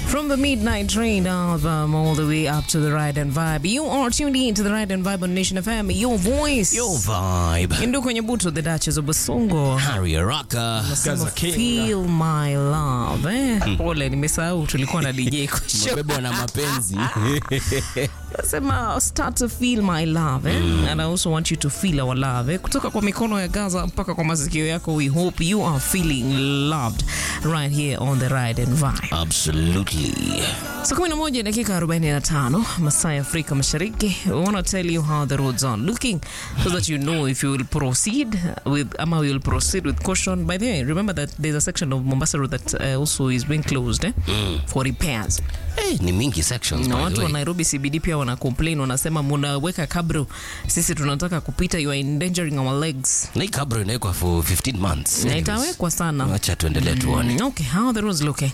From the Midnight Train album all the way up to the Ride and Vibe. You are tuned in to the Ride and Vibe on Nation FM. Your voice. Your vibe. Ndio kwenye buto the Duchess of Basongo. Harry Araka. Nasema feel my love. Eh, pole nimesahau tulikuwa na DJ kwa show. Umebebwa na mapenzi. Nasema start to feel my love eh? And I also want you to feel our love eh? Kutoka kwa mikono ya Gaza mpaka kwa masikio yako, we hope you are feeling loved right here on the Ride and Vibe. Absolutely. Saa 11 dakika 45 masaa ya Afrika Mashariki. We want to tell you how the roads are looking so that you know if you will proceed with ama you will proceed with caution. By the way, remember that there's a section of Mombasa Road that uh, also is being closed eh? for repairs. Eh, ni mingi sections na by watu the wa way. Nairobi CBD pia wana complain, wanasema munaweka kabro, sisi tunataka kupita, you are endangering our legs. Na hii kabro inawekwa for 15 months. Na Anyways, itawekwa sana. Wacha tuendelee tuone. Mm, Okay, how are the roads looking?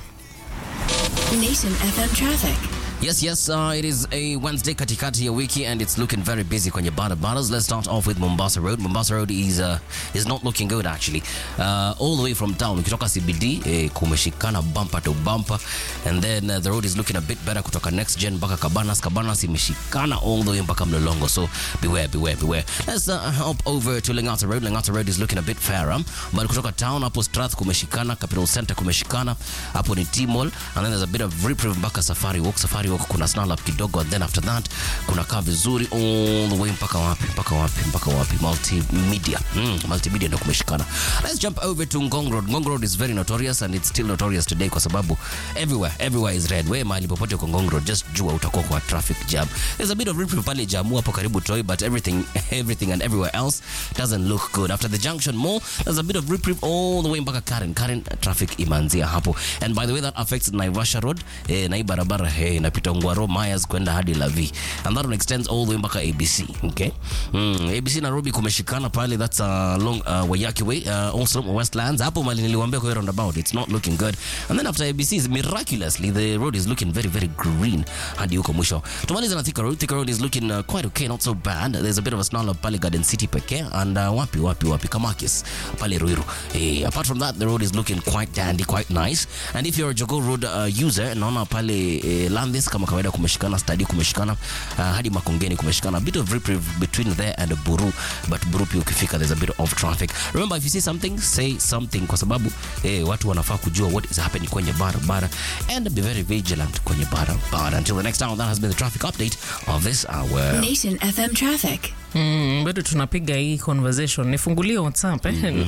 Nation FM traffic. Yes, yes, uh, it is a Wednesday katikati ya wiki and it's looking very busy kwenye barabaras. Let's start off with Mombasa Road. Mombasa Road is uh, is not looking good actually. Uh, all the way from town ukitoka CBD eh, kumeshikana bumper to bumper and then uh, the road is looking a bit better kutoka next gen mpaka Cabanas. Cabanas imeshikana all the way mpaka Mlolongo. So beware, beware, beware. Let's uh, hop over to Langata Road. Langata Road is looking a bit fairer. But kutoka town hapo Strath kumeshikana, Capital Center kumeshikana, hapo ni T-Mall and then there's a bit of reprieve mpaka Safari Walk. Safari Walk kuna snarl up kidogo and then after that kuna kaa vizuri all the way mpaka wapi mpaka wapi mpaka wapi multimedia mm, multimedia ndo kumeshikana let's jump over to Ngong Road Ngong Road is very notorious and it's still notorious today kwa sababu everywhere everywhere is red we mahali popote kwa Ngong Road just jua utakuwa kwa traffic jam there's a bit of reprieve pale Jamu hapo karibu Toi but everything everything and everywhere else doesn't look good after the junction mall there's a bit of reprieve all the way mpaka Karen Karen traffic imeanzia hapo and by the way that affects Naivasha Road eh, na hii barabara eh, inapita Ngwaro Myers kwenda hadi Lavi and that one extends all the way mpaka ABC okay mm, ABC Nairobi kumeshikana pale that's along uh, Wayaki Way uh, also Westlands hapo mali niliwaambia kwa hiyo roundabout it's not looking good and then after ABC is miraculously the road is looking very very green hadi huko mwisho tumaliza na Thika Road Thika Road is looking uh, quite okay not so bad there's a bit of a snarl up pale Garden City pekee and uh, wapi wapi wapi Kamakis pale Ruiru eh, apart from that the road is looking quite dandy quite nice and if you're a Jogoo Road uh, user naona pale eh, Landis kama kawaida kumeshikana stadi kumeshikana uh, hadi Makongeni kumeshikana a bit of reprieve between there and Buru but Buru pia ukifika there's a bit of traffic remember if you see something say something kwa sababu eh, watu wanafaa kujua what is happening kwenye barabara and be very vigilant kwenye barabara until the next hour that has been the traffic update of this hour Nation FM traffic. Mm, bado tunapiga hii conversation. Nifungulie WhatsApp eh?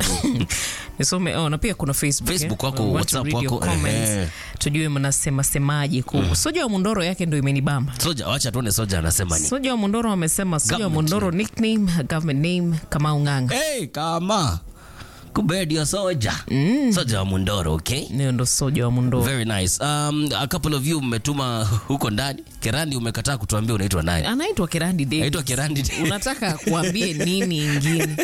Nisome oh, na pia kuna Facebook. Facebook eh? wako, We want to WhatsApp read your wako, comments. ehe. Tujue mnasema semaje kuhusu Soja wa Mundoro yake ndio imenibamba. soja wacha tuone soja anasema ni Soja wa Mundoro amesema Soja wa Government Mundoro nickname, government name Kamau Ng'anga. hey, kama kumbe ndio soja soja wa Mundoro okay Ndio ndo Soja wa Mundoro. Very nice. Um, a couple of you mmetuma huko ndani. Kerandi umekataa kutuambia unaitwa nani? Anaitwa Kirandi Davis. Anaitwa Kerandi. Unataka kuambie nini ingine?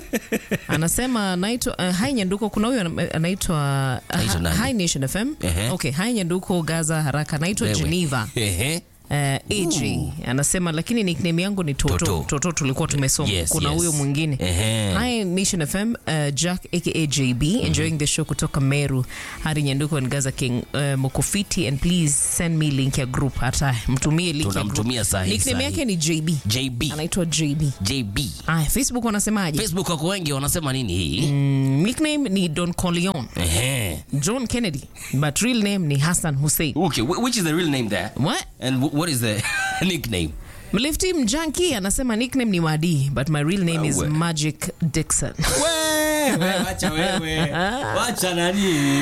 Anasema anaitwa uh, Hi Nyanduko. Kuna huyo ana- anaitwa Anaitwa uh, nani? Hi Nation FM. Ehe. Okay, Hi Nyanduko Gaza haraka. Anaitwa Wewe. Geneva. Ehe. Uh, AJ anasema lakini nickname yangu ni Toto. Toto. Toto, tulikuwa tumesoma. Yes, Kuna yes. huyo mwingine. Ehe. Hi Nation FM, uh, Jack aka JB enjoying the show kutoka Meru hadi Nyanduko and Gaza King uh, Mokofiti and please send me link ya group hata mtumie link ya group. Tunamtumia sahi, Nickname sahi. yake ni JB. JB. Anaitwa JB. JB. Aya, Facebook wanasemaje? Facebook wako wengi wanasema nini hii? Mm, nickname ni Don Corleone, Ehe. John Kennedy, but real name ni Hassan Hussein. Okay, wh- which is the real name there? What? And wh- what is the nickname? Mlifti Mjanki anasema nickname ni Wadi, but my real name is Wewe. Magic Dixon. Wewe, wacha wewe. Wacha nani?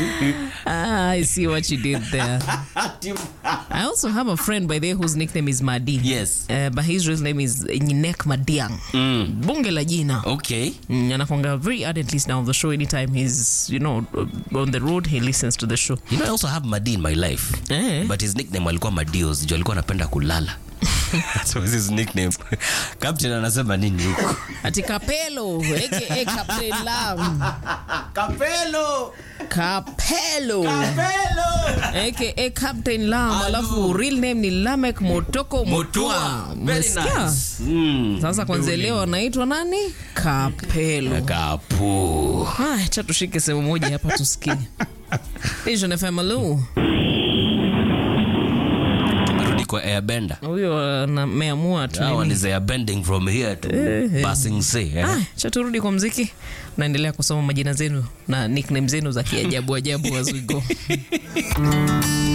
ah, I see what you did there. I also have a friend by the way whose nickname is Madi. Yes. Uh, but his real name is Nyinek Madiang. Bunge la jina. Okay. Mm, anakwanga very ardent listener of the show anytime he's you know on the road he listens to the show You know I also have Madi in my life. Eh. But his nickname alikuwa Madios. Jo alikuwa anapenda kulala. so his nickname. Captain anasema nini huko? ati kapelo aka Captain Lam Kapelo. kapelo Kapelo. aka Captain Lam alafu real name ni Lamek Motoko Motwa Very Umesikia? nice. Mm. sasa kwanza leo anaitwa nani kapelo Kapu. haya cha tushike sehemu moja hapa tusikie Vision FM hello kuliko airbender huyo uh, meamua tu That nini. one is airbending from here to passing sea eh? Ah, cha turudi kwa mziki naendelea kusoma majina zenu na nickname zenu za kiajabu ajabu as we go